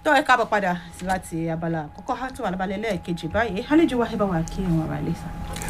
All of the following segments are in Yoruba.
tó ẹ káàbọ̀ padà láti abala àkọ́kọ́ á tó wà lábalẹ̀ lẹ́ẹ̀kejì báyìí àlejò wa ẹ bá wa kí wọn ra ilé sá.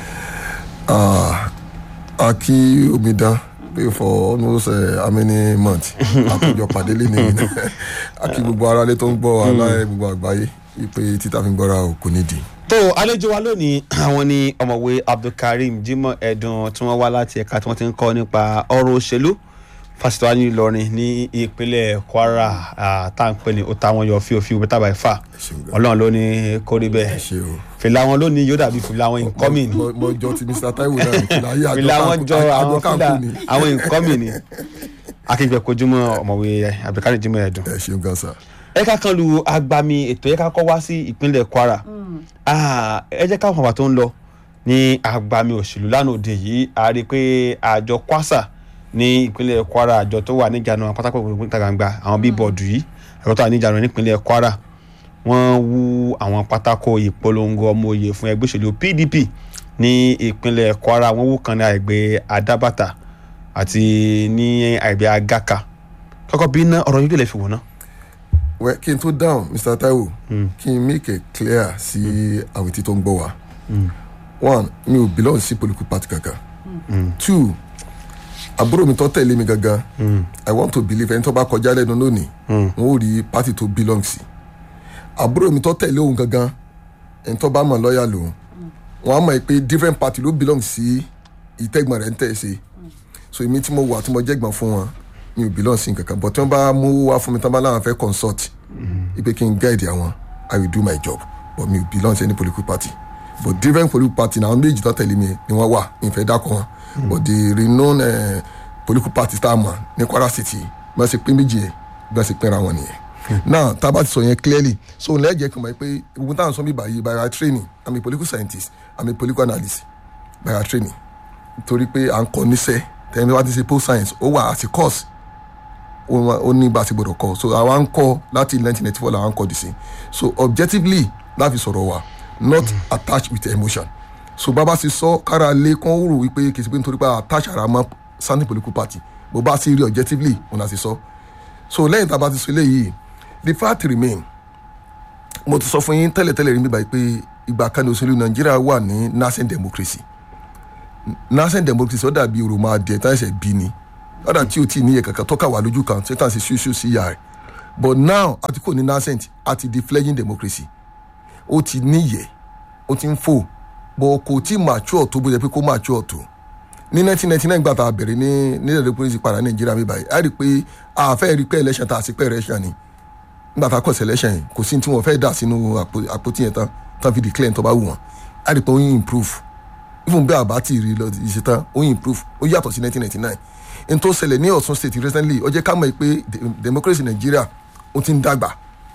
Ah, a kí omidan pé for almost uh, how many months àtúnjọ pàdé lé nìyí a kí gbogbo aráalé tó ń gbọ́ aláì gbogbo àgbáyé wípé títà fi ń gbọ́ra ò kò nídìí. tó àlejò wa lónìí àwọn ni ọmọwé abdulkareem jimoh ẹdùn tí wọ́n wá láti ẹ̀ka tí wọ́n ti ń kọ́ nípa ọ̀rọ̀ òṣèlú fásitì wa ní ìlọrin ní ìpínlẹ̀ kwara ah, tá à ń pè ní ó táwọn yọ fíofío bẹ́tà báyìí fà ṣeun gan. ọlọ́run ló ní kórí bẹ́ẹ̀ ṣe o. fìlà wọn lónìí yóò dàbí fìlà wọn incoming ni mo mo jọ ti mr taiwo náà ní fìlà ayé fìlà wọn jọ àwọn fìlà àjọkànkù ni. àwọn incoming ni akínkpẹ kojúmọ́ ọmọwé abdulkareem jimoh ẹdùn ẹ ṣeun gan sa. ẹ ká kan lu agbami ètò ẹ ká kọ́ wá sí ìpínlẹ̀ kwara Ah, ẹ jẹ́ káwọn bàbá tó ń lọ ní agbami òṣèlú lánàá òde yìí a rí i pé àjọ kwasa ní ìpínlẹ̀ kwara àjọ tó wà níjànú àwọn pátákó ìpínlẹ̀ ìta gbangba àwọn bíbọ̀dù yìí àjọ tó wà níjànú nípínlẹ̀ kwara wọ́n wú àwọn pátákó ìpolongo ọmọ òye fún ẹgbẹ́ òṣèlú pdp ní ìpínlẹ̀ kwara wọ́n wú kan ní àgbẹ̀ adábàtà àti ní àgbẹ̀ agaka kọ́kọ́ bí ná ọ̀rọ̀ yìí kò lè fi wò ná. wẹ kí n tó dáhùn mr taiwo kí n make it clear sí àwọn etí tó ń gbọ́ wa one mi ò belong sí political party kankan two àbúrò mi tó tẹ̀lé mi gangan i want to believe ẹni tó bá kọjá lẹ́nu lónìí wọn ò rí party tó belong sí àbúrò mi tó tẹ̀lé òun gangan ẹni tó bá mọ̀ lọ́ọ̀yà lòun wọn á mọ̀ pé different party ló belong sí ìtẹ́gbọ̀n rẹ̀ ń tẹ̀ ṣe so èmi tí mo wà tí mo jẹ́gbọ̀n fún wọn mi ò belong sí nǹkan kan but tí wọ́n bá mú wá fún mi tí wọ́n bá láwọn fẹ́ consult ipe kí n guide àwọn i will do my job but mi ò belong sí any political party but different political party na àwọn méjì tó tẹ̀lé mi ni wọ́n wà mi fẹ́ dákọ̀ wọn but the renowned uh, political party tá a mọ̀ ní kwara city bí wọ́n ṣe pín méjì yẹn bí wọ́n ṣe pínra wọn nìyẹn now tá a bá ti sọ yẹn clearly so lẹ́ẹ̀jẹ̀ kí n mọ̀ pé ogun táwọn sọ mi báyìí by our training i'm a political scientist i'm a political analyst by our training torí pé à ń kọ́ níṣẹ́ tẹ̀mí wá ti ṣe post science ó wà as a course ó wá- ó ní bá a ti gbọdọ̀ kọ́ so àwa ń kọ́ láti nineteen ninety four làwa ń kọ́ dì sí so objectively láfi sọ̀rọ̀ wa not attached with emotion so bàbá ti sọ kára lé kán rò wípé kìí ṣe pé nítorí pé attach ara mọ́ standing political party bó bá sì rí objectively òun láti sọ so lẹ́yìn tá a bá ti sọ eléyìí the fact remain mo ti sọ fún yín tẹ́lẹ̀tẹ́lẹ̀ rí mi báyìí pé ìgbà kan ní òṣèlú nàìjíríà wà ní nascent democracy nascent democracy ó dàbí òròmọ adìẹ tá ẹsẹ̀ bí ni ó dà tí o tí ì níyẹ kankan tọ́ka wà lójú kan tí tàn sí ṣíṣú sí ìyá rẹ̀ but now àti kò ní nascent àti di fledging democracy ó ti níyẹ ó ti ń fò bọ̀ kò tí mature tó bó yẹ pé kó mature tó ní 1999 gbà tá a bẹ̀rẹ̀ ní nílẹ̀ democracy padà nàìjíríà mi báyìí a rí i pé a fẹ́ rí i pé election tá a sì pé election ni nígbà tá a kọ̀ sí election yẹn kò sí ní tí wọ́n fẹ́ dà sínú àpò- àpótí yẹn tán tán fi declare tó bá wù wọ́n a rí i pé ó ń improve even bí àbá tí ì rí lọ ìṣetán ó ń improve ó yàtọ̀ sí 1999 n tó ṣẹlẹ̀ ní ọ̀sùn state recently ó jẹ́ ká mọ̀ pé de- democracy nàìjíríà ó ti ń dàgbà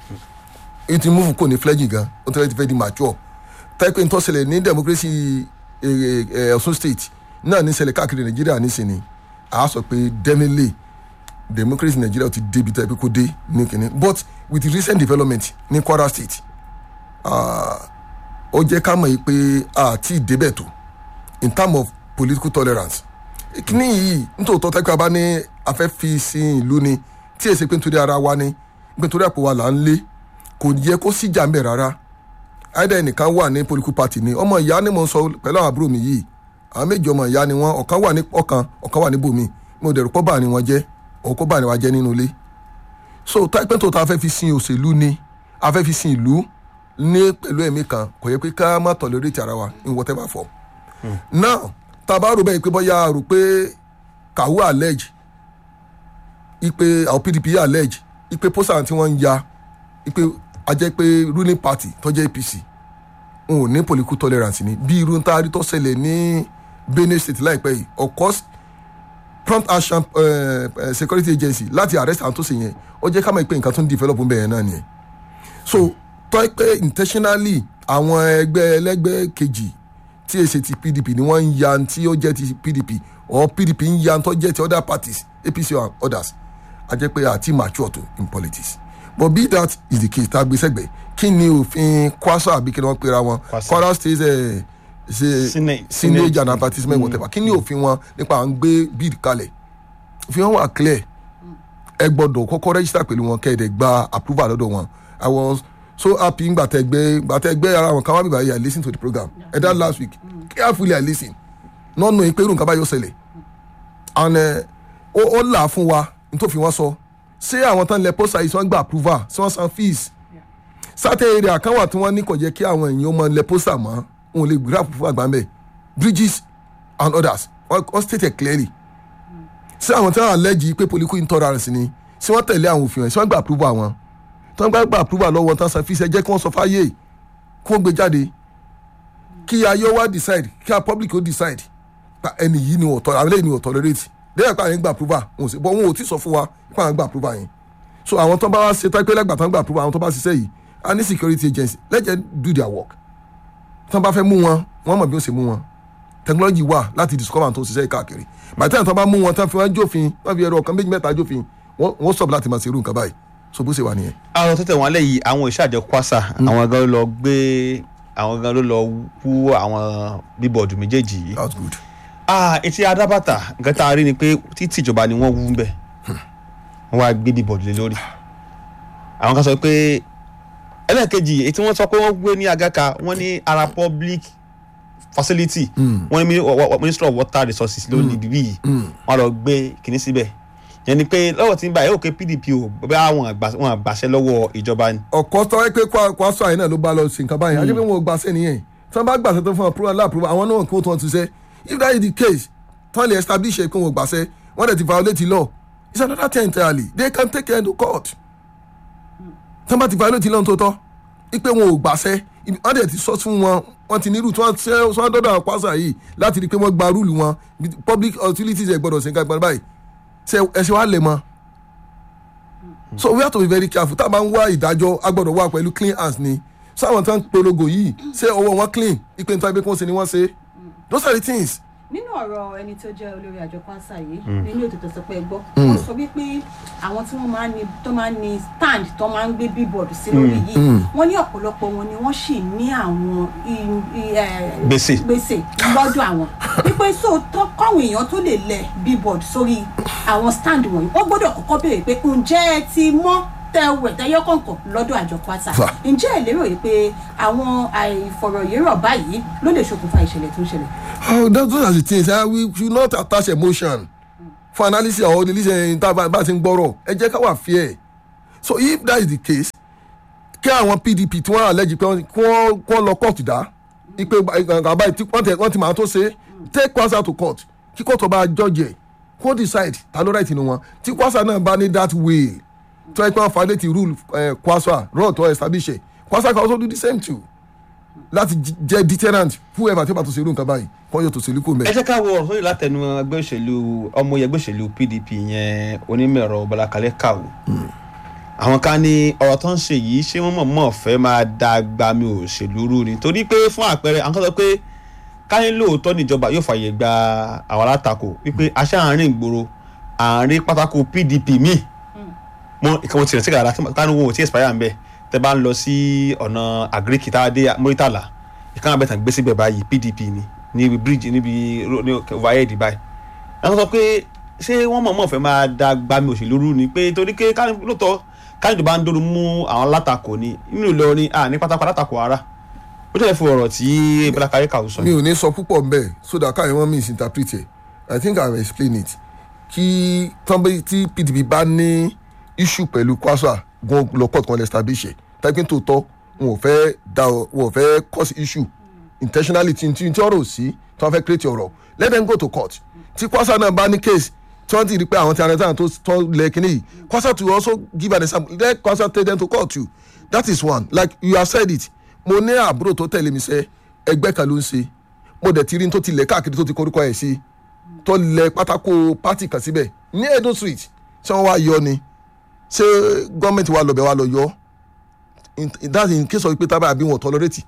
ó ti move kò ní fledging gan ó ti fẹ́ di mature tẹ́pẹ́ n tó ṣẹlẹ̀ ní democracy eh, eh, ọ̀sùn state náà ní ṣẹlẹ̀ káàkiri nàìjíríà nísìnyí a sọ pé definitely democracy nàìjíríà ti débi tó yẹ pé kó dé ní kìnní but with the recent development ní kwara state ah, ó jẹ́ ká mọ̀ yìí pé àti ìdébẹ̀ tó in term of political tolerance kíní yìí nítòótọ́ tẹ́kọ̀ bá ní afẹ́ fi sin ìlú ni tí èsì pé nítorí ara wa ni pé nítorí àpò wa là ń lé kò yẹ kó síjà ń bẹ̀ rárá àìdá ẹnìkan wà ní political party ni ọmọ ìyá ni mo ń sọ pẹ̀lú àwọn àbúrò mi yìí àwọn méjì ọmọ ìyá ni wọn ọ̀kan wà ní ọ̀kan ọ̀kan wà níbòmí mo dẹ̀rù pọ́ bá ni wọn jẹ́ òun kó bá ni wa jẹ́ nínú ilé so táìpẹ́ tó ta fẹ́ fi sin òṣèlú ni a fẹ́ fi sin ìlú ní pẹ̀lú ẹ̀mí kan kò yẹ pé ká má tolerate ara wa in whatever form now tá a bá rò bẹ́ẹ̀ pé bọ́yá rò pé kàwé allege ipe àwọn pdp allege ipe pósà tí wọ́n ń ya ipe a jẹ́ pé ruling party tó jẹ́ apc n ò ní political tolerance ni bí irú tá a rí tó ṣẹlẹ̀ ní benue state láìpẹ́ yìí of course prompt action uh, uh, security agency láti arrest àwọn tó ṣe yẹn ó jẹ́ ká mọ̀ pé nǹkan tó ń develop ń bẹ̀rẹ̀ náà nìyẹn so tọ́ pé intentionally àwọn ẹgbẹ́ ẹlẹ́gbẹ́ kejì tí èsì ti pdp ni wọ́n ń ya tí ó jẹ́ ti pdp or pdp ń ya tó jẹ́ ti other parties apc and others a jẹ́ pé àti mature to in politics but be that is the case tá a gbé sẹ́gbẹ̀ kí ni òfin kwasa àbí kí ni wọ́n pera wọn Kwasa. kwara state ẹ ṣe Senate- sinage Senate. and advertisement whatever kí ni òfin wọn nípa à ń gbé bid kalẹ̀ òfin wọn wà clear ẹ gbọ́dọ̀ kọ́kọ́ register pẹ̀lú wọn kẹ́ ẹ̀ dẹ̀ gba approval lọ́dọ̀ wọn i was so happy ngbà tẹ gbé ngbà tẹ gbé ara wọn kan wá bíbá yìí i lis ten to the program ẹ that last week carefully i lis ten not knowing pé irú nǹkan báyọ̀ ṣẹlẹ̀ and ẹ, ó ó là á fún wa nítòfin wọn sọ ṣé àwọn tán lẹ pósà yìí tí wọ́n gba approval tí wọ́n san fees certain area kan wà tí wọ́n ní kò jẹ́ kí àwọn èèyàn máa lẹ pósà mọ́ wọn ò lè gbé approval gbà ń bẹ̀ bridges and others wọ́n wọ́n stated clearly ṣé àwọn tí wọ́n allege pé political intolerance ni ṣé wọ́n tẹ̀lé àwọn òfin ẹ̀ ṣé wọ́n gba approval wọn tí wọ́n gbà gba approval lọ́wọ́ tán san fees ẹ jẹ́ kí wọ́n sọ fáyé kí wọ́n gbé jáde kí ayé wa decide kí a public ó decide pa ẹni yìí ni wọ́n tọ́ àwọn eléyìí ni wọ́n tolerate lẹ́yìn pé àwọn gba approval wọn ò sí bọ́ wọn ò tí sọ fún wa pé àwọn gba approval yẹn so àwọn tó bá wá ṣe tápẹ́ lẹ́gbàá tó ń gba approval àwọn tó bá ṣiṣẹ́ yìí a ní security agency let them do their work tó bá fẹ́ mú wọn wọ́n mọ̀ bí ó ṣe mú wọn technology wà láti discover tó ṣiṣẹ́ yìí káàkiri by the time tó bá mú wọn tán fi wọn jófin wọn fi ẹ̀rọ ọ̀kan méjì mẹ́ta jófin wọ́n wọ́n stop láti máa ṣe irú nǹkan báyìí so bó ṣe wà nìyẹn. àwọn tó tẹ̀ wọ́n lẹ̀ yìí àwọn ìṣàjọ kwasa àwọn gan ló lọ gbé àwọn gan ló lọ wú àwọn bíbọ̀dù méjèèjì yìí. that's good. ah etí adábàtà nǹkan tá a rí ni pé títí ìjọba ni wọ́n wú ń bẹ̀ wọ́n wá gbé bíbọ̀dù lé lórí. àwọn kan sọ pé ẹlẹ́ẹ̀kejì èyí tí wọ́n sọ pé wọ́n gbé ní agaka wọ́n ní ara public facility wọ́n ní mi- wa- wa- ministry of water resources ló ní bíbí yìí wọ́n lọ gbé kinní síbẹ̀ yẹn ni pé lọ́wọ́ tí ń bá yóò ké pdp o bẹ́ẹ̀ àwọn àgbà- wọn àgbàṣẹ lọ́wọ́ ìjọba ni. ọ̀kọ́ tó wáyé pé Kwa- Kwaso àyìn náà ló bá lọ sí nǹkan báyìí ajẹ́ pé wọn ò gbàṣẹ́ nìyẹn tí wọ́n bá gbàṣẹ́ tó fún approval láàpúrúbà àwọn náà kí wọ́n tó wọn ti ṣe if that is the case tí wọ́n lè establish ẹ̀ pé wọn ò gbàṣẹ́ wọ́n dẹ̀ ti violate the law it's another thing entirely they can take it to court tí wọ́n bá ti violate the law tó tọ́ ipe wọn ò gbàṣẹ́ ibi- wọ́n dẹ̀ ti sọ fún wọn wọ́n ti nírú tí wọ́n ṣe wọ́n dọ́dọ̀ àwọn Kwaso yìí láti rí i pé wọ́n gba rúùlù wọn public utilities ẹ̀ gbọ́dọ̀ ṣe nǹkan ìgbàlódé báyìí ṣe ẹ̀ṣẹ̀ wa lè mọ́ so we have to be very careful tá a bá ń wá ìdájọ́ a gbọ́dọ̀ wá pẹ̀lú clean hands ni sáwọn tán polongo yìí ṣé ọwọ́ wọn clean ipe nípa ibi kí wọ́n ṣe ni wọ́n ṣe those are the things. nínú ọ̀rọ̀ ẹni tó jẹ́ olórí àjọ kwansa yìí nínú òtítọ́ sọ pé ẹ gbọ́ wọ́n sọ wípé àwọn tí wọ́n máa ń ní tó máa ń ní stand tó máa ń gbé billboard sí lórí yìí wọ́n ní ọ̀pọ̀lọpọ̀ wọn ni wọ́n sì ní àwọn i- i- eh, Gbèsè. gbèsè lọ́dọ̀ àwọn wípé so tó kọ́wọn èèyàn tó lè lẹ̀ billboard sórí àwọn stand wọ̀nyí wọ́n gbọ́dọ̀ kọ́kọ́ béèrè pé ǹjẹ́ ẹ ti mọ́ tẹwẹ̀ tẹyọ kọ̀ọ̀kan lọ́dọ̀ àjọ kwasa Fà. ǹjẹ́ ẹ lérò yìí pé àwọn àìfọ̀rọ̀yérọ̀ báyìí ló lè ṣokùnfà ìṣẹ̀lẹ̀ tó ń ṣẹlẹ̀ oh that, those are the things uh, we should not attach emotion for analysis or release ẹ̀ tá a bá ti ń gbọ́rọ̀ ẹ jẹ́ ká wà fair so if that is the case kí àwọn pdp tí wọ́n allege pé wọ́n kí wọ́n kí wọ́n lọ court dá ipe àbá tí wọ́n tẹ wọ́n ti máa tó ṣe take kwasa to court kí court ọba judge ẹ̀ kó decide ta ló right nínú wọn tí kwasa náà bá ní that way tó ẹ pé wọ́n violate the rule eh, kwasa rule to establish ẹ̀ kwasa can also do the same too láti j- jẹ́ deterrent whoever tí ó bá tó ṣe irú nǹkan báyìí kọ́ yóò tó ṣe lóko ẹ mẹ́. jẹ́ ká wo ọ̀rọ̀ sórí látẹnu ẹgbẹ́ òṣèlú ọmọ ẹgbẹ́ òṣèlú pdp yẹn onímọ̀ẹ̀rọ bọ́lákalẹ́ kàwó àwọn kan ní ọ̀rọ̀ tó ń ṣe yìí ṣé wọ́n mọ̀ọ́mọ̀ fẹ́ máa da gbami òṣèlú rú ni torí pé fún àpẹẹrẹ àwọn kan sọ pé káyé lóòótọ́ níjọba yóò fààyè gba àwọn alátakò wípé aṣá àárín ìgboro àárín pátákó pdp míì mọ ìkàwé tirẹ̀ sí kàrà kánú wọn ò tí expire ń bẹ̀ tẹ́ bá ń lọ sí ọ̀nà àgíríkì tá a dé mọ́rítàlá ìkànnì abẹ́tàn gbé síbẹ̀ báyìí pdp ni níbi bíríìjì níbi ro- ní overhead báyìí àwọn sọ pé ṣé wọ́n mọ̀ọ́mọ̀ fẹ́ máa da gbami òṣèlú rú ni pé torí pé káni lóòótọ́ káni tó bá ń dóru mú àwọn alátakò ni nínú Ìlọrin à ní pátákó alátakò ara ó jẹ́ fún ọ̀rọ̀ tí bọ́lá kárí kàwé sọ mi ò ní sọ púpọ̀ mbẹ́ so that káyọ̀ wọ́n misinterpret it i think i will explain it kí tọ́nbẹ́ tí pdp bá ní issue pẹ̀lú kwasa gan lọ court kan lè establish ẹ̀ tẹ́gbẹ́ tó tọ́ wọn ò fẹ́ da ọ- wọn ò fẹ́ cause issue intentionally tí tí tí ọ̀rọ̀ ò sí tí wọ́n fẹ́ create ọ̀rọ̀ let them go to court tí kwasa náà bá ní case tí wọ́n ti rí pé àwọn tí arẹ́tàn tó tọ́ lẹ kínní yìí kwasa to also give an example let kwasa take them to court too that is one like you have said it mo ní àbúrò tó tẹ̀lé mi sẹ́ ẹgbẹ́ kan ló ń ṣe mo dẹ̀ ti rí tó ti lẹ̀ káàkiri tó ti korúkọ ẹ̀ sí tó lẹ̀ pátákó pátì kan síbẹ̀ ní edo street ṣé wọ́n wá yọ ni ṣé gọ́ọ̀mẹ̀ntì wa lọ́bẹ̀ wa lọ yọ in in that in case of pé tábà àbí wọn tolerate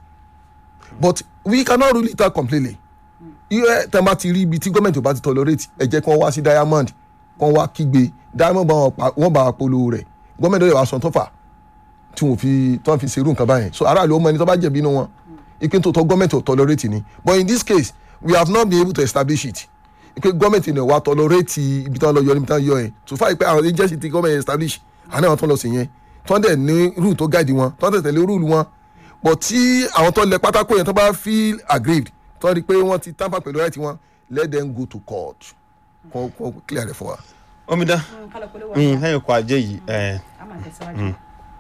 but we cannot rule it out completely iye tẹ́ bá ti rí ibi tí gọ́ọ̀mẹ̀ntì ò bá ti tolerate ẹ jẹ́ kí wọ́n wá sí diamond kí wọ́n wá kígbe diamond bá wọn pa- wọ́n bá wa polówó rẹ̀ gọ́ọ̀mẹ̀ntì ó lè wá sọ tó fà tí wọ́n fi tí wọ́n fi ṣerú nǹkan báyẹn so aráàlú ọmọ ẹni tó bá jẹ̀bi inú wọn ìpín tó tọ́ gọ́ọ̀mẹ̀ntì ò tolerate ni but in this case we have not been able to establish it pé gọ́ọ̀mẹ̀ntì náà wà tọ́lọ́rẹ́tì ibi tí wọ́n lọ yọ níbi tí wọ́n yọ yẹn tó fà pé àwọn agency ti gọ́ọ̀mẹ̀ntì establish àná àwọn tó lọ sí yẹn tó ń dẹ̀ ní rule tó guide wọn tó ń tẹ̀ tẹ̀lé rule wọn but tí àwọn tó lẹ pátákó yẹn tó bá feel aggrieved tó rí i pé wọ́n ti tamper pẹ̀lú right wọn let them go to court kọ́ kọ́ clear rẹ̀ fún wa. omidan kálọ̀ polówó mm, ọjà lẹ́yìn ọkọ̀ ajé yìí ẹ̀, a máa tẹ̀síwájú.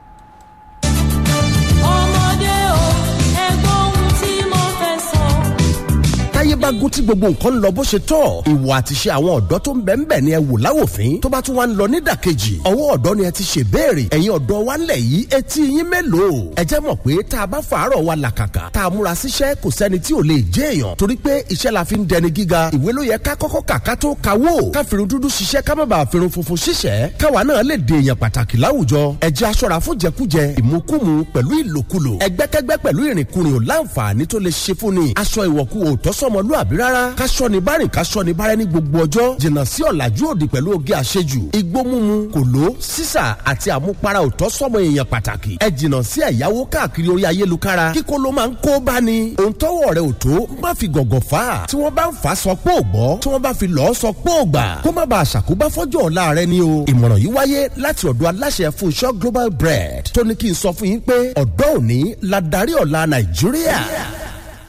ọmọdé o ẹgbọ́n ohun tí mo fẹ́ sọ. táyé bá gún tí gbogbo nǹkan ń lọ bó ṣe tọ́ ìwà àtiṣe àwọn ọ̀dọ́ tó ń bẹ̀ ń bẹ̀ ni ẹ wò láwòfín tó bá tún wá ń lọ nídàkejì ọwọ́ ọ̀dọ́ ni ẹ ti ṣe béèrè ẹ̀yin ọ̀dọ́ wa ń lẹ̀ yìí etí yín mélòó ẹ jẹ́ mọ̀ pé tá a bá fàárọ̀ wa làkàkà tá a múra síṣẹ́ kò sẹ́ni tí ò lè jẹ́ èèyàn torí pé iṣẹ́ la fi ń dẹni gíga ìwé ló yẹ ká kọ́kọ́ kà ká tó kawó ká fìrun dúdú ṣiṣẹ́ ká má bàa fìrun funfun ṣiṣẹ́ káwa náà lè di èèyàn pàtàkì láwùjọ ẹ jẹ́ aṣọ́ra fún jẹkújẹ ìmukúmu pẹ̀lú ìlòkulò ẹgbẹ́kẹ́gbẹ́ pẹ̀lú ìrìnkúrìn ò láǹfààní tó lè ṣe fún ni aṣọ ìwọ̀kú ò tọ́sọ́mọlúàbí rárá káṣọ ni bárìn káṣọ ni bárẹ́ ní gbogbo ọjọ́ jìnnà sí ọ̀làjú òdì pẹ̀lú oge àṣejù igbó mímu kòló sísà àti àmupara ò tọ́sọ́mọ èèyàn pàtàkì ẹ jìnnà sí ẹ̀yáwó káàkiri orí ayélukára kíkó ló máa ń kó bá ni ohun tọ́wọ́ rẹ ò tó má fi gọ̀gọ̀ fà á tí wọ́n bá ń fà á sọ pé ò gbọ́ tí wọ́n bá fi lọ́ọ́ sọ pé ò gbà kó má bàa ṣàkóbá fọ́jọ́ ọ̀la rẹ ni o ìmọ̀ràn yìí wáyé láti ọ̀dọ̀ aláṣẹ Fúnṣọ́ Global Bread tó ní kí n sọ fún yín pé ọ̀dọ́ òní la darí ọ̀la Nàìjíríà.